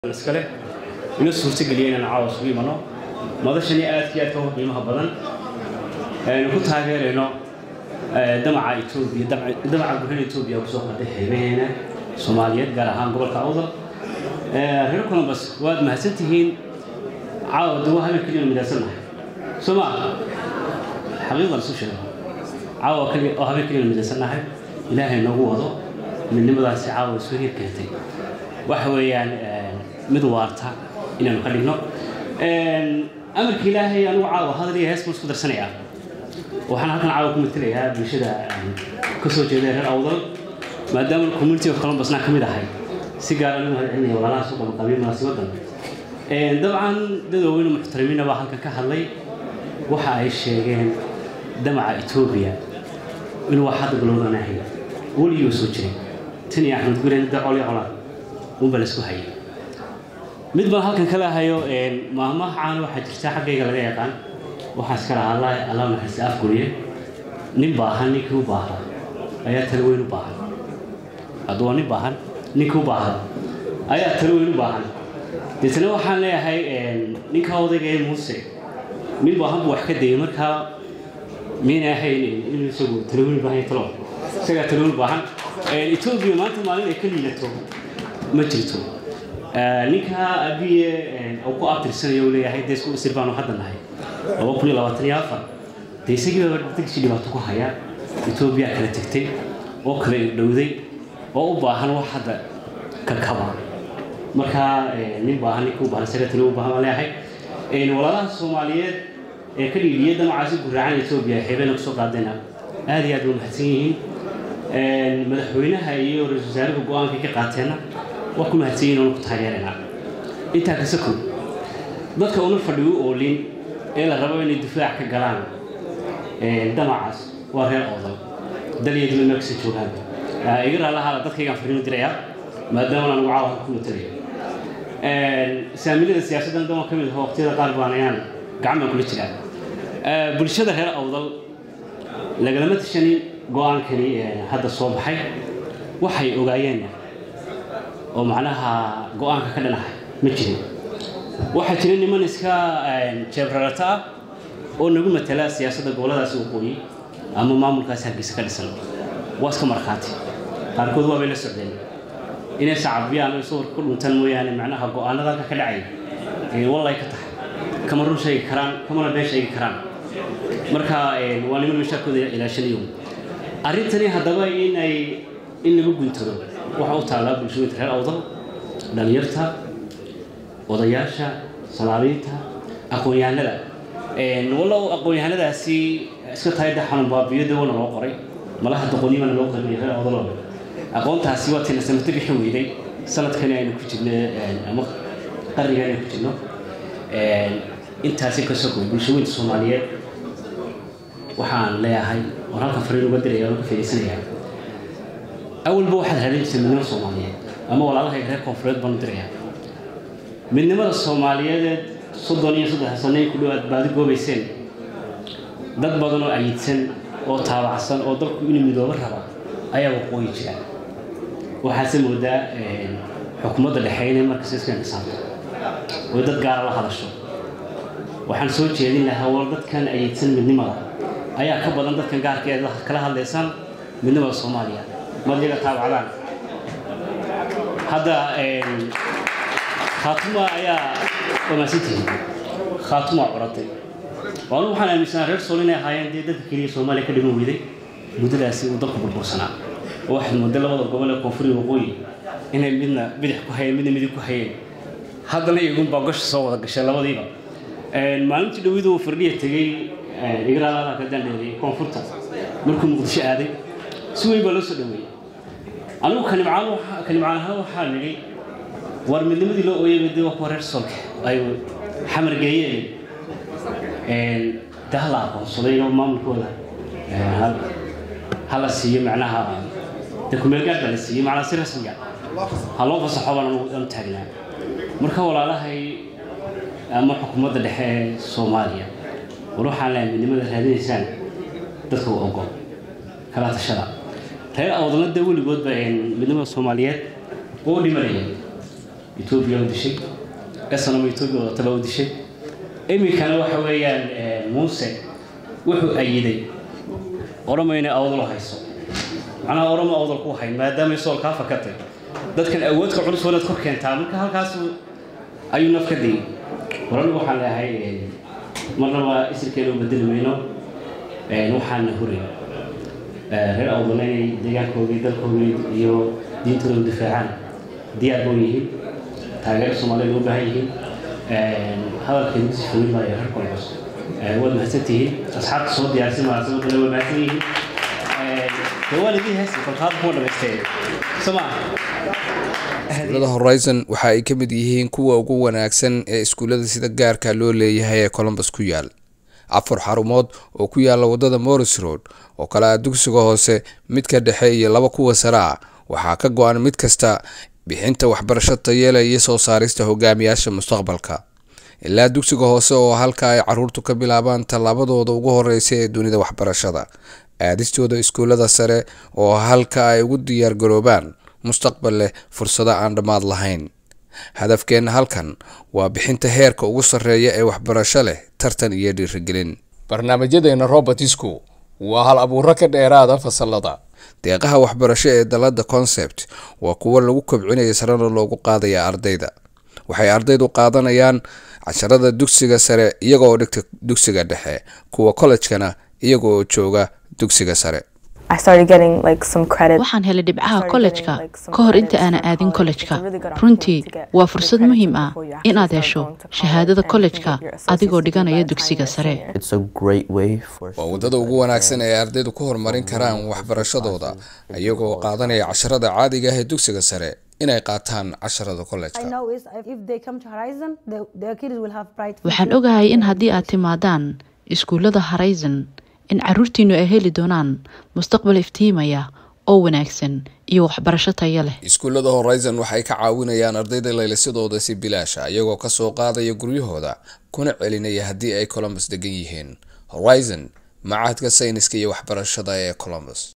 iskale ina suurtageliya inaan caawa isugu imano madashani aadka iyo aadka uga qiimaha badan aynu ku taageerayno damaca etoobiya damaca gudaha etoobiya kusoo qaday xeebaheena soomaaliyeed gaar ahaan gobolka awdal reer columbus waad mahadsan tihiin caawa dawa habeen keliya midaysannahay soo ma xaqiiqdan isu sheego caawa oo habeen keliya midaysannahay ilaahay noogu wado midnimadaasi caawa isu hir keentay waxa weeyaan mid waarta inaanu ka dhigno amarka ilaahay anugu caawa hadal iyo hees buu isku darsanayaa waxaan halkan caawa ku matelayaa bulshada ka soo jeeda reer awdal maadaama community of columbusna ka mid ahay si gaar aan u mahadcelinaya walaalaha soo qabanqabiya munaasibadan dabcan dad waaweyn oo muxtarimiina baa halkan ka hadlay waxa ay sheegeen damaca etoobiya inuu wax hadda bilowdan ahay weligii soo jiray tan iyo axmed guren dacol iyo colaad unba la isku hayay mid baan halkan kala hayo maahmaha caana waxaa jirta xaggayga laga yaqaan waxaa iska lahaa allah allah naxariista afguriye nin baahan ninkii u baahda ayaa talo weyn u baahan hadduu waa nin baahan ninkii u baahda ayaa talo weyn u baahan deetana waxaan leeyahay ninka odayga ee muuse nin baahan buu wax ka dayay markaa miyayna ahayn inuu isagu talo weyn baahan talo isagaa talo weyn baahan etoobiya maanta maalin ay ka liidato ma jirto ninka abiye uu ku abtirsanayo uu leeyahay dee isku isir baanu hadda nahay laba kun iyo labaatan iyo afar dee isagii baa degsi dhibaato ku haya etoobiya kala tegtay oo kala dhowday oo u baahan wax hadda ka kaba marka nin baahan ninka u baahan isaga tali u baahan baan leeyahay walaalaha soomaaliyeed ee ka dhiidhiyay damacaasi guraacan etoobiya xeebeena kusoo qaadayna aad iyo aad bay mahadsan yihiin madaxweynaha iyo ra-isul wasaaraha go-aanka ka qaateenna waa ku mahadsanyihin oona ku taageeraynaa intaa kase kow dadka una fadhiyo oolin ee la rabo inay difaac ka galaan damacaas waa reer oodal dalyadima meel kasta joogaan iga raalahaada dadkaygaan fariimo dirayaa maadaama aan caawa ku matalayo saamilada siyaasaddan dama ka mid ah waqtiyada qaar baan ayaan gacan baan kula jiraa bulshada reer awdal lagalama tashanin go-aankani hadda soo baxay waxay ogaayeen oo macnaha go-aanka ka dhanahay ma jirin waxaa jira niman iska jeebrarata ah oo nagu matala siyaasadda goboladaasi waqooyi ama maamulkaasi hargeysa ka dhisan waa iska markhaati qaarkood waabay la socdeen inay sacabiyaan oo sawirka ku dhuntaan mooyaane macnaha go-aanada halka ka dhacay wallay ka tahay kama run sheegi karaan kamana been sheegi karaan marka waa niman mashaarkooda ilaashanayo arrintani haddaba inay in lagu guntado waxaa u taallaa bulshooyinka reer awdal dhalinyarta odayaasha salaadiinta aqoon-yahanada wallow aqoon-yahanadaasi iska tahay de xanuun baabiyo de wana loo qoray malaha doqonyimana loo qaybiyay reer awdalo aqoontaasi waa tina sanato bixi weyday sanadkani aynu ku jirno ama qarniga aynu ku jirno intaasi ka sokow bulshooyinka soomaaliyeed waxaan leeyahay waan halkan fariin uga diraya waan ka faa'iidsanayaa awalba waxaad raadin jirtay midnimo soomaaliyeed ama walaalahay reer koonfureed baan u diraya midnimada soomaaliyeedeed soddon iyo saddex sanayn ku dhowaad baadi goobayseen dad badan oo ayidsan oo taabacsan oo dalku inuu midoobo raba ayaa waqooyi jira waxaase moodaa xukuumadda dhexe inay markasta iska inqisaabto oo dad gaara la hadasho waxaan soo jeedin lahaa war dadkan ayidsan midnimada ayaa ka badan dadkan gaarka ee kala hadlaysaan midnimada soomaaliya madliga taabacdaan hadda khaatuma ayaa wamaasantihiin khaatuma curatay waanu waxaan aaminsanaa reer sool inay ahaayeen dee dadka keliya soomaaliya ka dhiman weyday muddadaasi uu dalku burbursanaa oo waxaad mooday labada gobol ee koonfuriga waqooyi inay midna bidix ku hayeen midna midig ku hayeen haddana iyagunbaa gasha soo wada gashay labadiiba maalintii dhowiduu firdhiya tegey igraalaada ka dandheeriyay koonfurta markuu muqdisho aaday si weyn baa loo soo dhaweeyey anigu kanimcaan kanimcaan ahaan waxaa nidhi war midnimadii loo ooyay de waa kuwa reer solka ay xamar geeyeen de hala aqoonsaday oo maamulkooda hala siiyo macnaha de kumeelgaad baa la siiyey macnaha si rasmiga ha loo fasaxo baan anu taagnaa marka walaalahay ama xukuumadda dhexe ee soomaaliya war waxaan leeyahay midnimada raadinaysaan dadka u ogo kala tashada reer awdalna dee weligoodba midnimada soomaaliyeed oo dhimanaya etoobiya u dishay esanoma etoobiya wadataba u dishay iminkana waxa weeyaan muuse wuxuu ayiday oromo inay awdal hayso macnaha oromo awdal ku hayn maadaamay sool kaa fakatay dadkan awoodka culus wanaad kor keentaa marka halkaas ayuu naf ka dayay horana waxaan leeyahay marnaba isirkeena u bedeli mayno waxaana huray reer awdalna inay deegaankoodii dalkoodii iyo diintooda u difaacaan diyaar boo yihiin taageero soomaaliyed u baahan yihiin hadalkeedu si fogin maayo reer kolcos waad mahadsan tihiin asxaabta soo diyaarsan munaasabadana waa mahadsan yihiin dawaalidii heesi kolkaad kuma dhamaysteen soma iskuullada horizon waxa ay ka mid yihiin kuwa ugu wanaagsan ee iskuullada sida gaarka loo leeyahay ee colombus ku yaal afar xarumood oo ku yaala wadada morris road oo kale ah dugsiga hoose midka dhexe iyo laba kuwa sare ah waxaa ka go-an mid kasta bixinta waxbarasho tayeela iyo soo saarista hogaamiyaasha mustaqbalka ilaa dugsiga hoose oo halka ay caruurtu ka bilaabaan tallaabadooda ugu horeysa ee dunida waxbarashada aadistooda iskuullada sare oo halka ay ugu diyaar garoobaan mustaqbal leh fursado aan dhammaad lahayn hadafkeenna halkan waa bixinta heerka ugu sarreeya ee waxbarasho leh tartan iyo dhiirigelin barnaamijyadeena robertisku waa hal abuuro ka dheeraada fasalada deeqaha waxbarasho ee dalada concept waa kuwo lagu kobcinaya sarena loogu qaadaya ardayda waxay ardaydu qaadanayaan casharada dugsiga sare iyagoo dhigta dugsiga dhexe kuwa kollejkana iyagoo jooga dugsiga sare waxaan helay dhibcaha kollejka ka hor inta aanan aadin kollejka runtii waa fursad muhiim ah inaad hesho shahaadada kollejka adigoo dhiganaya dugsiga sare waa waddada ugu wanaagsan ee ardaydu ku horumarin karaan waxbarashadooda iyagoo qaadanaya casharada caadiga ah ee dugsiga sare inay qaataan casharada kollejka waxaan ogahay in haddii aad timaadaan iskuullada horizon in caruurtiinu ay heli doonaan mustaqbal iftiimaya oo wanaagsan iyo waxbarasho taya leh iskuullada horizon waxay ka caawinayaan ardayda laylisadooda si bilaasha iyagoo kasoo qaadaya guryahooda kuna celinaya haddii ay colombus degan yihiin horizon macahadka sayniska iyo waxbarashada ee colombus